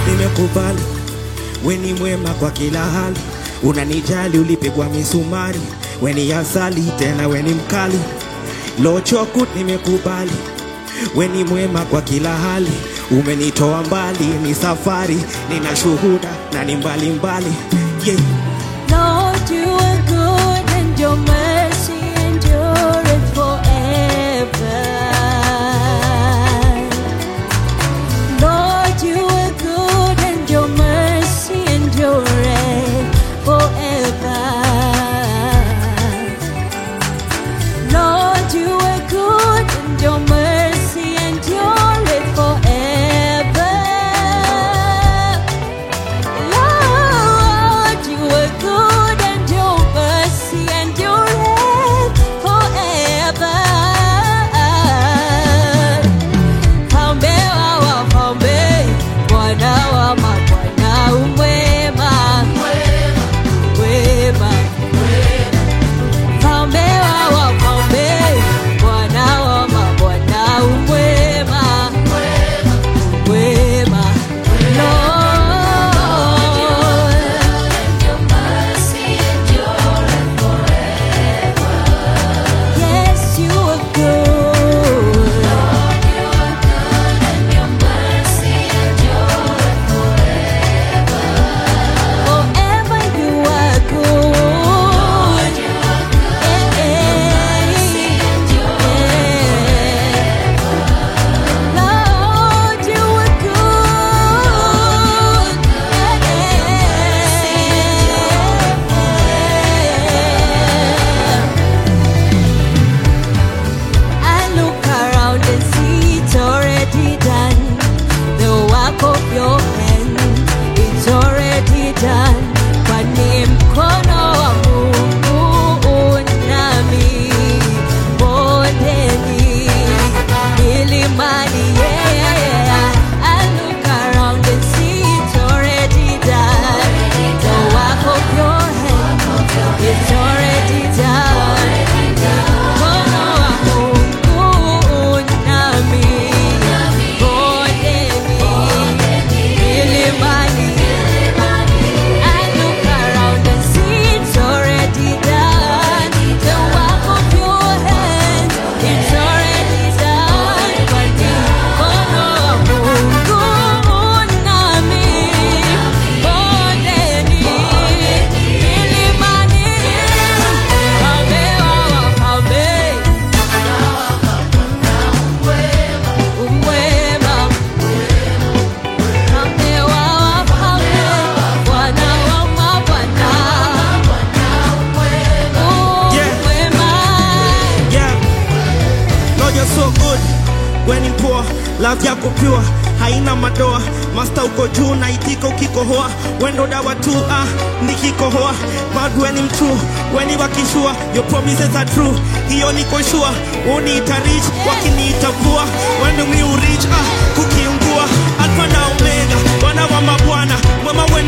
nimekubali we ni mwema kwa kila hali, unanijali, ulipigwa misumari, we ni asali tena we ni mkali, lochokut nimekubali, we ni mwema kwa kila hali, umenitoa mbali, ni safari, nina shuhuda na ni mbali mbali, yeah. Lord, you are good and your mercy endureth forever. Lord, you are good and your mercy endureth forever. Lord, you are good and your mercy endureth forever. Lord, you are good and your mercy endureth forever. Mfalme wa wafalme, Bwana wa mabwana, umwema, wema. Mfalme wa wafalme, Bwana wa mabwana, umwema, wema. Lord, Yes, you are good. Forever you are good. Yeah, yeah. Lord, you are good. Yeah. I look around and see it's already done. The work of your hand, it's already done. Kwani mkono wa Mungu unami bondeni, milimani, yeah. I look around and see it's already done. The work of your hand, it's already done. Mkono wa Mungu unami bondeni, milimani. I look around and see it's already done. The work of your hand, it's already done. Kwani mkono wa Mungu unami bondeni, milimani. Mfalme wa wafalme, umwema. Mfalme wa wafalme, Bwana wa mabwana, umwema. Yeah. Lord, you're so good. When ni poor, love yako pure, haina madoa. Master uko juu na itika ukikohoa, wendo dawa tu ah, nikikohoa. God when I'm true, when ni wakishua, your promises are true. Hiyo niko sure, uniita rich, wakiniita poor. When we reach ah, kukiungua, Alpha na Omega, Bwana wa mabwana, mwema when